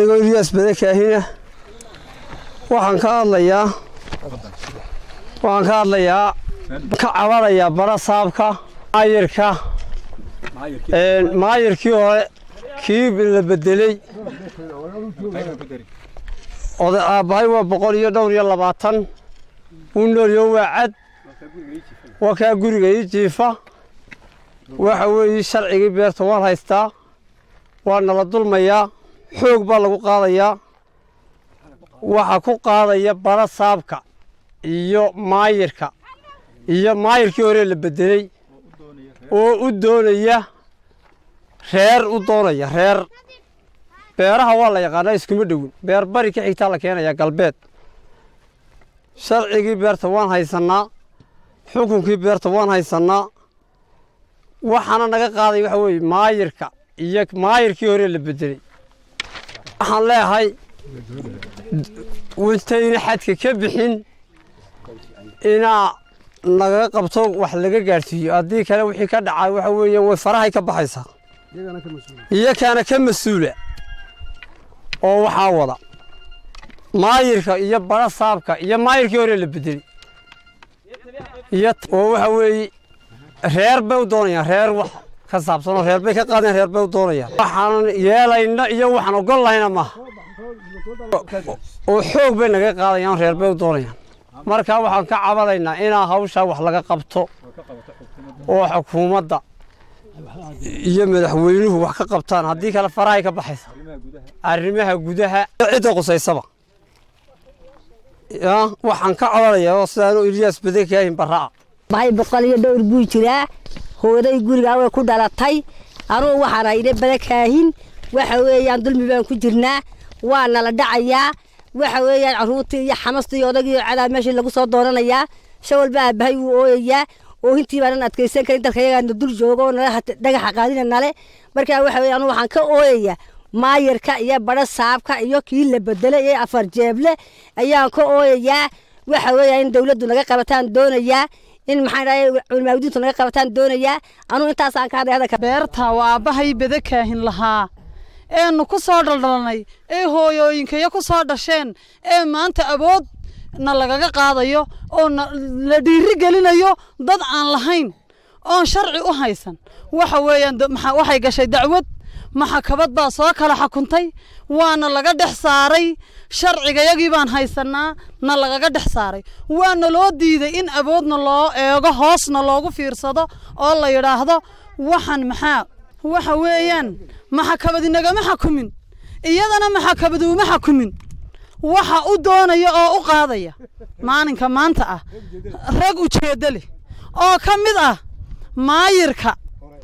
ilyas badakaahina waxaan ka hadlayaa waxaan ka hadlayaa ka cabanayaa bara saabka maayirka maayirkii hore kii la bedeley oday aabbahay waa boqol iyo dhowr iyo labaatan wuu noolyo waa cad waa kaa guriga ii jiifa waxa weeye sharcigii beerta waan haystaa waa nala dulmayaa xoog baa lagu qaadayaa waxaa ku qaadaya bara saabka iyo maayirka iyo maayirkii hore la bedeley oo u doonaya reer u doonaya reer beeraha waa la yaqaanaa iskuma dhowin beer bari ka xigtaa la keenayaa galbeed sharcigii beerta waan haysannaa xukunkii beerta waan haysannaa waxaana naga qaaday waxa weeye maayirka iyo maayirkii hore la bedeley waxaan leeyahay intayna xadka ka bixin inaa nagaga qabto wax laga gaadhsiiyo haddii kale wixii ka dhacay waxa weeyaan way farahay ka baxaysaa iyo kaana ka mas-uula oo waxaa wada maayirka iyo bara saabka iyo maayirkii hore la bedeley iyo oo waxa weeye reer bay u doonayaan reer wax ka saabsanoo reer bay ka qaadeen reer bay u doonayaan waxaan yeelayna iyo waxaan ogol lahayna maaha oo xoog bay naga qaadayaan reer bay u doonayaan marka waxaan ka cabanaynaa inaa hawshaa wax laga qabto oo xukuumadda iyo madaxweynuhu wax ka qabtaan haddii kale farahay ka baxaysa arrimaha gudaha cidda qusaysaba waxaan ka cabanayaa oo sidaanu ilyaas badakaahin barra'a bahay boqol iyo dhowr buu jiraa hooday gurigaa way ku dhalatay anugu waxaan hayna badakaahin waxa weeyaan dulmi baan ku jirnaa waa nala dhacayaa waxa weeyaan carruurtii iyo xamastii iyo odagii iyo cadaa meeshii lagu soo doonanayaa shan walba aabbahay wuu ooyayaa oohintii baanan adkaysan karin dalka yagaana dul joogo oo nala dhagaxa qaadina nale markaa waxa weeye anugu waxaan ka ooyayaa maayarka iyo badho saabka iyo kii la bedelay ee afar jeeble ayaan ka ooyayaa waxa weeyaa in dawladdu naga qabataan doonayaa in maxaan dhahay culimaawdiintu naga qabataan doonayaa anugu intaasaan ka hadlay hadalka beerta waa aabbahay badakaahin lahaa eenu ku soo dhaldhalnay ee hooyooyinkayo ku soo dhasheen ee maanta awood na lagaga qaadayo oo la dhiiri gelinayo dad aan lahayn oon sharci u haysan waxa weeyaan waxay gashay dacwad maxakabad baa soo kala xukuntay waana laga dhex saaray sharcigayagii baan haysannaa na lagaga dhex saaray waana loo diiday in awoodna loo eego hoosna loogu fiirsado oo la yidhaahdo waxan maxaa waxa weeyaan maxakabadi nagama xakumin iyadana maxakabadi uma xakumin waxa u doonaya oo u qaadaya maalinka maanta ah rag ujeeddo leh oo ka mid ah maayirka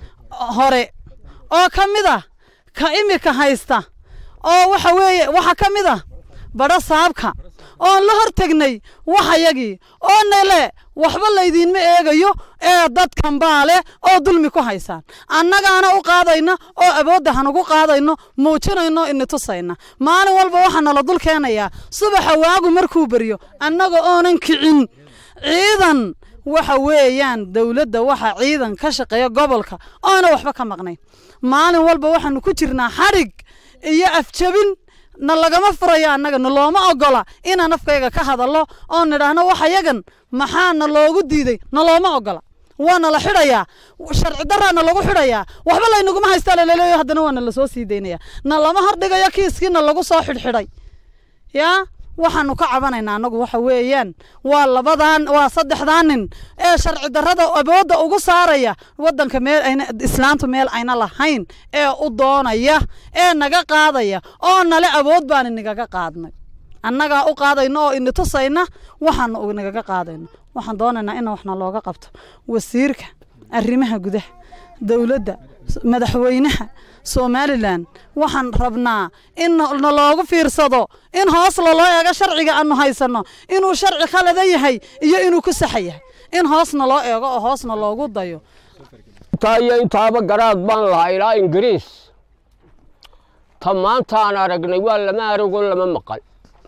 hore oo ka mid ah ka imika haysta oo waxa weeye waxa ka mid ah badho saabka oon la hor tegnay waxayagii oo nale waxba laydiinma eegayo ee dadkan baa leh oo dulmi ku haysaan annagaana u qaadayna oo awoodda hanugu qaadayno muujinayno ini tusayna maalin walba waxaa nala dul keenayaa subaxa waagu markuu beryo annaga oonan kicin ciidan waxa weeyaan dowladda waxa ciidan ka shaqeeya gobolka oona waxba ka maqnayn maalin walba waxaanu ku jirnaa xadhig iyo afjabin na lagama furayo annaga na looma ogola inaan afkayga ka hadallo oo nidhaahno waxayagan maxaa na loogu diiday na looma ogola waana la xidhayaa sharci daraana lagu xidhayaa waxba laynaguma haystaa lalaleeyo haddana waana lasoo sii daynaya na lama hordhigayo kiiskiina lagu soo xidhxidhay yaa waxaanu ka cabanaynaa annagu waxa weeyaan waa labadan waa saddexdaa nin ee sharci darrada awoodda ugu saaraya waddanka meel ayna islaamtu meel ayna lahayn ee u doonaya ee naga qaadaya oo nale awood baan inagaga qaadnay annagaa u qaadayno oo ini tusayna waxaanu nagaga qaadayno waxaan doonaynaa in waxna looga qabto wasiirka arrimaha gudaha dowladda madaxweynaha somalilan waxaan rabnaa in na loogu fiirsado in hoos laloo eego sharciga aanu haysanno inuu sharci khalada yahay iyo inuu ku saxa yahay in hoosna loo eego oo hoosna loogu dayo intaa iyo intaaba garaad baan lahaa ilaa ingiriis ta maantaan aragnay waa lama arago lama maqal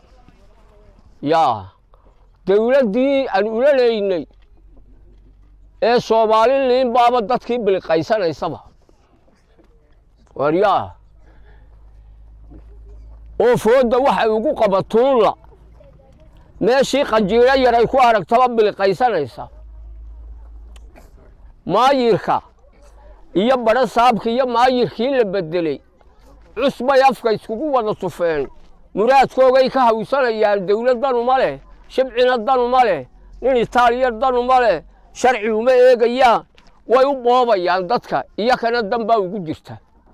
yaa dawladdii aan ula leynay ee soomaaliliin baaba dadkii biliqaysanaysaba waryaa oo foodda waxay ugu qabatuunla meeshii qanjiiro yar ay ku aragtaba biliqaysanaysa maayirka iyo badho saabka iyo maayirkii la beddeley cusbay afka iskugu wada tufeen muraadkoogay ka hawsanayaan dawlad danuma leh shibcina danuma leh nin itaaliya danuma leh sharci uma eegayaan way u boobayaan dadka iyo kana danbaa ugu jirta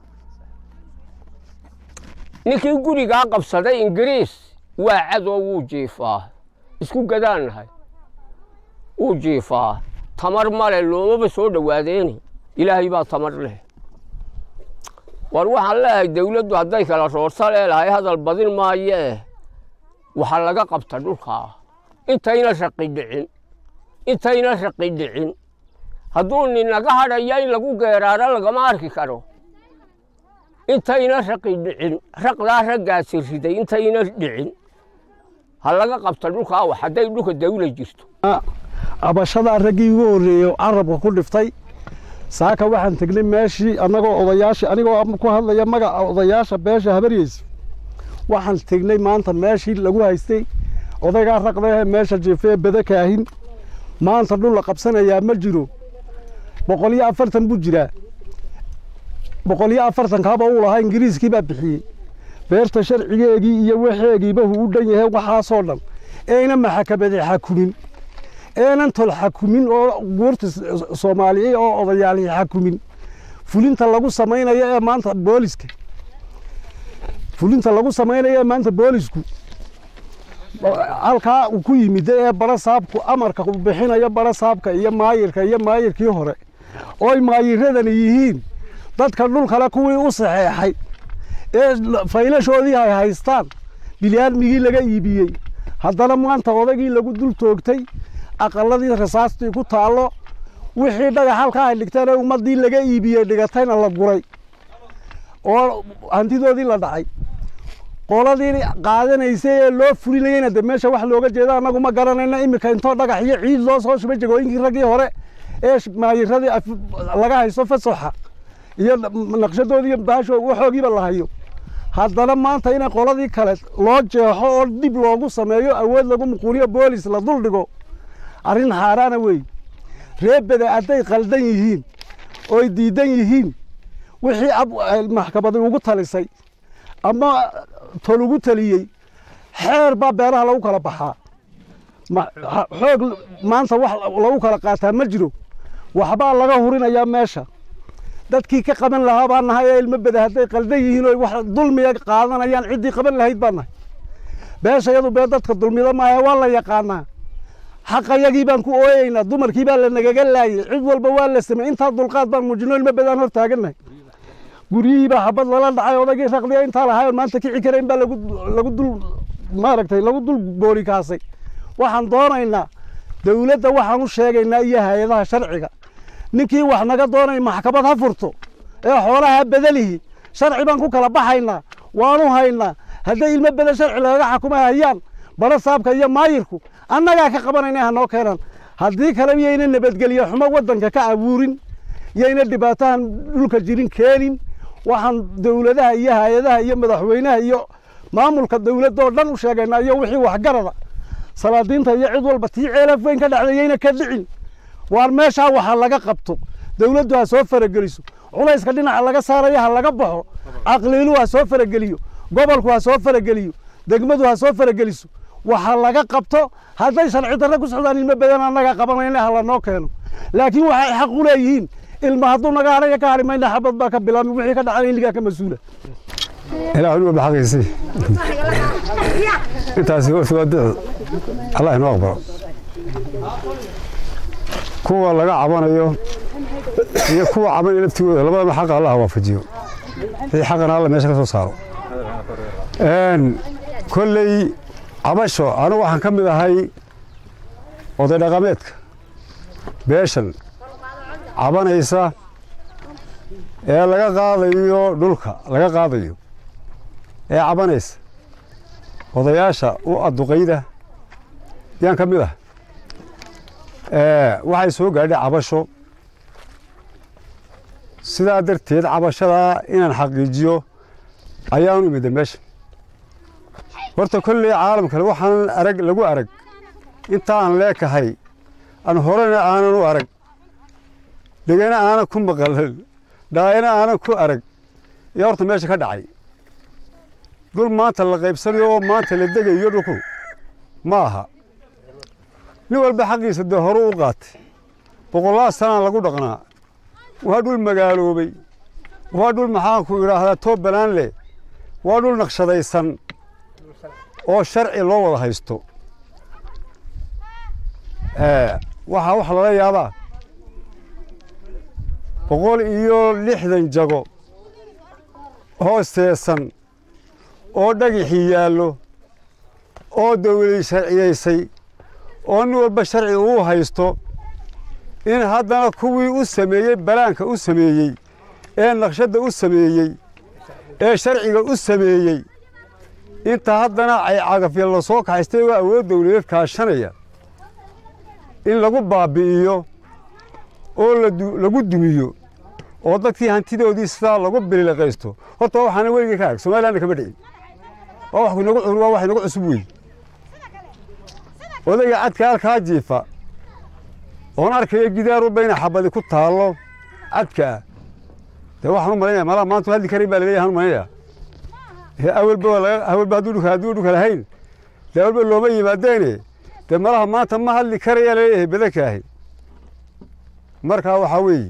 ninkii gurigaa qabsaday ingiriis waa cadoo wuu jiifaa isku gadaannahay wuu jiifaa tamar male loomaba soo dhowaadeeni ilaahay baa tamar leh war waxaan leeyahay dawladdu hadday kala roorsa leelahay hadal badin maayee waxaa laga qabta dhulkaa intayna raqi dhicin intayna raqi dhicin hadduu ninaga hadhaya in lagu geeraaro lagama arki karo intayna raqi dhicin raqdaa raggaasi riday intayna dhicin ha laga qabta dhulkaa wax hadday dhulka dawla jirto cabashadaa raggii ugu horreeyey carabka ku dhiftay saaka waxaan tegnay meeshii annagoo odayaashii anigoo ku hadlaya magaca odayaasha beesha habaryeysa waxaan tegnay maanta meeshii lagu haystay odaygaa raqdahe meesha jiifee bada kaahin maanta dhul la qabsanayaa ma jiro boqol iyo afartan buu jiraa boqol iyo afartankaaba uu lahaa ingiriiskii baa bixiyey beerta sharcigeegii iyo waxeegiiba huu u dhan yahay waxaasoo dhan eena maxakamade xakumin eenan tol xakumin oo guurta soomaaliya oo odayaalihi xakumin fulinta lagu samaynayo ee maanta booliska fulinta lagu samaynayo ee maanta boolisku halkaa uu ku yimid ee bara saabku amarka uu bixinayo bara saabka iyo maayirka iyo maayirkii hore ooy maayiradani yihiin dadka dhul kale kuwii u saxeexay ee faylashoodii ay haystaan bilyaadmigii laga iibiyey haddana maanta odaygii lagu dul toogtay aqaladii rasaastii ku taallo wixii dhagax halkaa ay dhigteen ee ummaddii laga iibiyey dhigatayna la guray oo hantidoodii la dhacay qoladii qaadanaysay ee loo fulinayeyna de meesha wax looga jeeda annagu ma garanayna iminka intoo dhagax iyo ciid loo soo shubay jagooyinkii raggii hore ee maayiradii laga haysto fasoxa iyo naqshadoodii iyo baasho waxoogiiba la hayo haddana maanta in qoladii kale loo jeexo oo dib loogu sameeyo awood lagu muquuniyo boolis la dul dhigo arrin xaaraana wey reebeda hadday qaldan yihiin oy diidan yihiin wixii maxkamadi ugu talisay ama tol ugu taliyey xeer baa beeraha lagu kala baxaa xoog maanta wax lagu kala qaataa ma jiro waxbaa laga hurinayaa meesha dadkii ka qaban lahaa baa nahay ee ilmo beda hadday qaldan yihiin oo wax dulmiga qaadanayaan ciddii qaban lahayd baa nahay beesha iyadu bee dadka dulmida maahe waa la yaqaanaa xaqayagii baan ku ooyeynaa dumarkii baa la nagaga laayey cid walba waa la samey intaa dulqaad baan muujino ilmo bedaan hor taagannahay guryihii baa xabad lala dhacay odaygii raqdiya intaa lahay oon maanta kici karayn baa lagu lagu dul maaragtay lagu dul boolikaasay waxaan doonaynaa dawladda waxaan u sheegaynaa iyo hay-adaha sharciga ninkii wax naga doonay maxkamad ha furto ee xoolaha bedelihi sharci baan ku kala baxaynaa waanu haynaa hadday ilmo bedel sharci lagaga xakumay hayaan bara saabka iyo maayirku annagaa ka qabanayna hanoo keenan haddii kale yayna nabadgelyo xumo waddanka ka abuurin yayna dhibaatahan dhulka jirin keenin waxaan dawladaha iyo hay-adaha iyo madaxweynaha iyo maamulka dawladdaoo dhan u sheegaynaa iyo wixii waxgarada salaadiinta iyo cid walba tii ceelaf weyn ka dhacday yayna ka dhicin waar meeshaa waxa laga qabto dawladdu ha soo farageliso culayska dhinaca laga saaraya ha laga baxo caqliiluhu ha soo farageliyo gobolku ha soo farageliyo degmadu ha soo farageliso waxa laga qabto hadday sharci darre ku socdaan ilmo badan annaga qabanayna ha lanoo keeno laakiin waxay xaq u leeyihiin ilma hadduu naga hadhaya ka hadhi mayna xabad baa ka bilaabmi wixii ka dhacana iligaa ka mas-uula ilaa waliba baxaqaysi intaasi waa duco allah inoo aqbalo kuwa laga cabanayo iyo kuwa cabanaya laftigooda labadaba xaqa allah waafajiyo wixii xaqana alla meesha ka soo saaro kolley cabasho anigu waxaan ka mid ahay oday dhaqameedka beeshan cabanaysa ee laga qaadayo dhulka laga qaadayo ee cabanaysa odayaasha u adduqayda yaan ka mid ah waxay soo gaadhay cabasho sidaa darteed cabashadaa inaan xaqiijiyo ayaanu imida meesha horta kolley caalamkale waxaan arag lagu arag intaan leekahay aan horena aanan u arag dhegana aanan ku maqalan dhaayana aanan ku arag yaa horta meesha ka dhacay dul maanta la qaybsanayo oo maanta la degayo dhulku ma aha nin walba xaqiisa dee horu u qaatay boqollaal sanaa lagu dhaqnaa waa dhul magaaloobay waa dhul maxaanku idhaahdaa toobalaan leh waa dhul naqshadaysan oo sharci loo wada haysto waxaa wax lala yaabaa boqol iyo lixdan jago hoosteesan oo dhagixii yaallo oo dawladi sharciyaysay oo nin walba sharci uu haysto in haddana kuwii u sameeyey balaanka u sameeyey ee naqshadda u sameeyey ee sharciga u sameeyey inta haddana ay cagafya la soo kaxaystay oo awood dawladeed kaashanaya in lagu baabbi'iyo oo lagu dumiyo oo dadkii hantidoodii sidaa lagu bilileqaysto horta waxaana weligii ka arag somalilanna kama dhicin waa wax inagu cur waa wax inagu cusub wey odayga cadka halkaa jiifa oon arkayo gidaar walba inay xabadi ku taallo cadkaa dee waxaan u malaynaya malaha maanta hadli karin baa laleeyahay u malaynaya awalba awalba hadduu dhulka hadduu dhulka lahayn dee awalba looma yimaadeene dee malaha maanta ma hadli karayaa laleeyahay badankaahi markaa waxaa weeye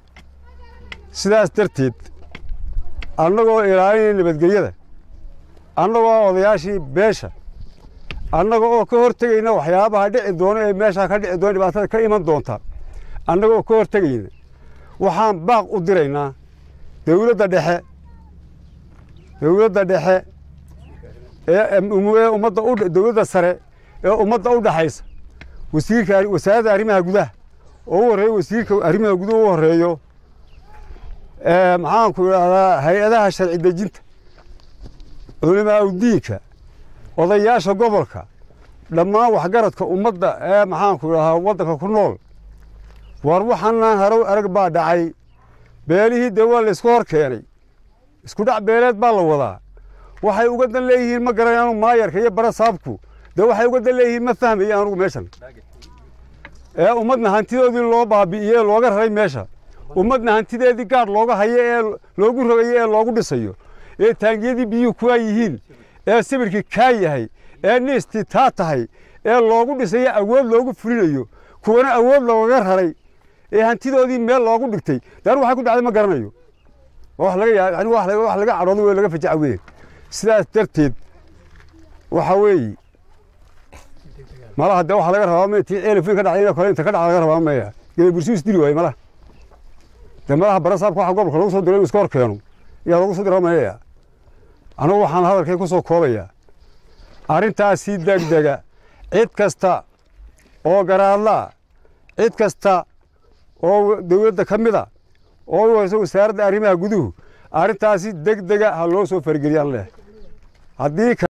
sidaas darteed annagoo ilaalinaya nabadgelyada annagoo odayaashii beesha annaga oo ka hortegayna waxyaabaha dhici doona ee meeshaa ka dhici doona dhibaatada ka iman doonta annagoo ka hortegayna waxaan baaq u diraynaa dawladda dhexe dawladda dhexe ee ummadda u dawladda sare ee ummadda u dhaxaysa wasiirka wasaaradda arrimaha gudaha oo u horreeyo wasiirka arrimaha gudaha u horreeyo maxaanku idhaahdaa hay-adaha sharci dejinta culimaa udiinka odayaasha gobolka dhammaan waxgaradka ummadda ee maxaanku idhaahdaa waddanka ku nool war waxaanaan harow arag baa dhacay beelihii dee waa la isku hor keenay isku dhac beeleed baa la wadaa waxay uga dan leeyihiin ma garanayaanu maayarka iyo bara saabku dee waxay uga dan leeyihiin ma fahmaya anugu meeshan ee ummadna hantidoodii loo baabi'iyey ee looga raray meesha ummadna hantideedii gaadh looga hayo ee loogu rogayo ee loogu dhisayo ee taangiyadii biyuhu kuwaa yihiin ee sibirkii kaa yahay ee niistii taa tahay ee loogu dhisayo awood loogu fulinayo kuwana awood loogaga raray ee hantidoodii meel loogu dhigtay daar waxay ku dhacday ma garanayo wax laga yaa wax laga cadhoodo wey laga fajaca weye sidaas darteed waxa weeye malaha dee waxa laga rabaa ma tii elifin ka dhacday kole inta ka dhacda laga rabaa maya gele bursiis dili waaye malaha dee malaha barasaabka waxa gobolka lagu soo diray iska hor keeno yaa lagu soo diraa mayaya anigu waxaan hadalkay ku soo koobayaa arrintaasi degdega cid kasta oo garaadlaa cid kasta oo dawladda ka mid a oo u hayso wasaaradda arrimaha guduhu arrintaasi degdega ha loo soo fargeliyaan leh haddii